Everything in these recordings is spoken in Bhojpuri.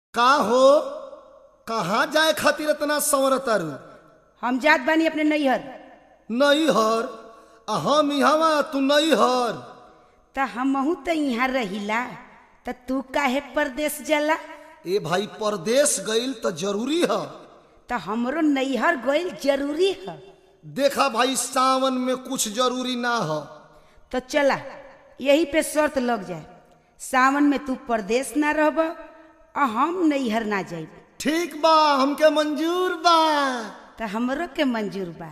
का हो कहाँ जाए खातिर इतना संवर तारू हम जात बानी अपने नैहर नहीं हर आ हम इहवा तू नहीं हर त हमहू त यहाँ रहिला त तू काहे परदेश जाला ए भाई परदेश गईल तो जरूरी है त हमरो नैहर गइल जरूरी है देखा भाई सावन में कुछ जरूरी ना हो तो चला यही पे शर्त लग जाए सावन में तू परदेश ना रहब और हम नैहर ना जाइब ठीक बा हमके मंजूर बा त हमरो के मंजूर बा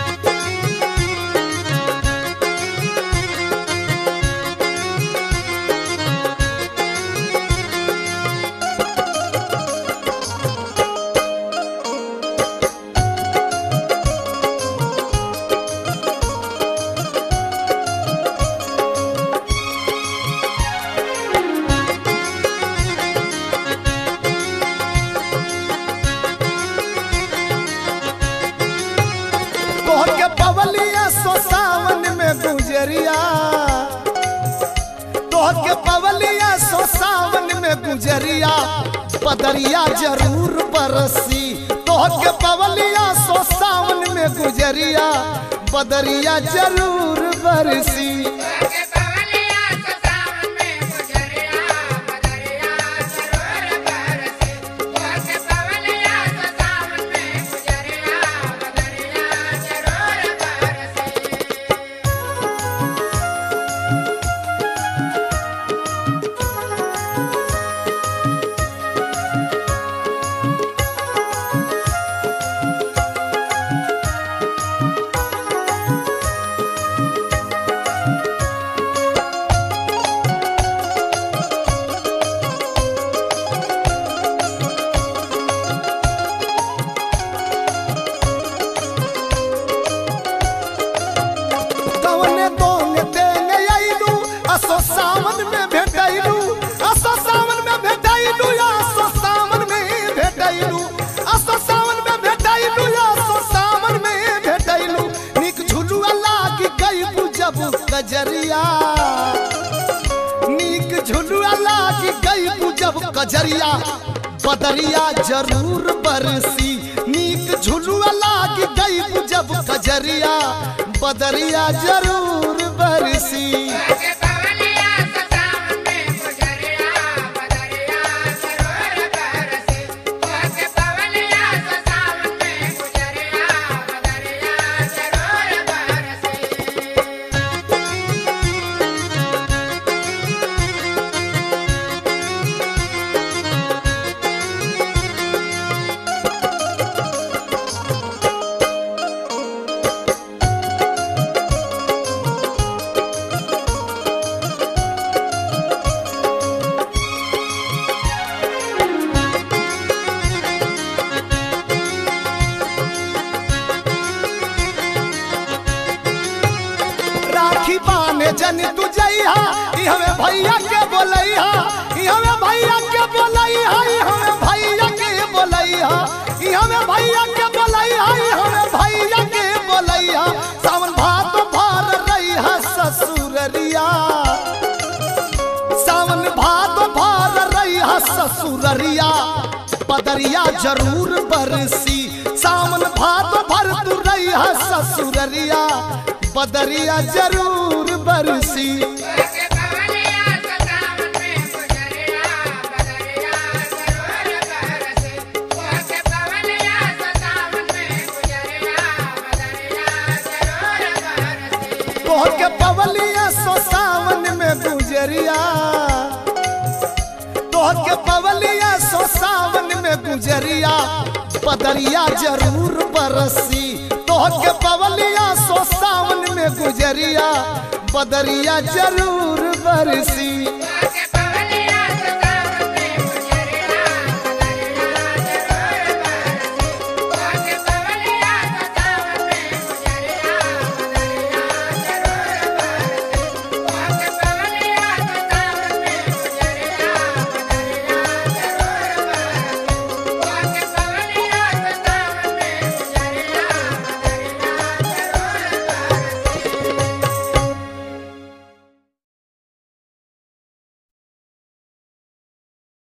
तोहर के पवलिया सो सावन में गुजरिया तोहर के पवलिया सो सावन में गुजरिया बदरिया जरूर बरसी तोहर के पवलिया सो सावन में गुजरिया बदरिया जरूर बरसी कवने दोने देने आइलू असो सावन में भेटैलू असो सावन में भेटैलू असो सावन में भेटैलू असो सावन में भेटैलू असो सावन में भेटैलू निक झुलुआ लागी गई जब कजरिया नीक झुलुआ लागी गई जब कजरिया बदरिया जरूर बरसी नीक झुलुआ लागी गई जब कजरिया बदरिया जरूर बरसी राखी बाने जन तू जइहा ई हमें भैया के बोलैहा ई हमें भैया के बोलैहा ई हमें भैया के बोलैहा ई हमें भैया के बोलैहा ई हमें भैया के बोलैहा सावन भात भर रहिहा ससुररिया सावन भात भर रहिहा ससुररिया बदरिया जरूर बरसी सावन भात भर तू रहिहा ससुररिया बदरिया जरूर बरसी तोहर के पवलिया सो सावन में गुजरिया तोहर के पवलिया सो सावन में गुजरिया बदरिया जरूर बरसी तोहर के पवलिया सो सावन में गुजरिया बदरिया जरूर बरसी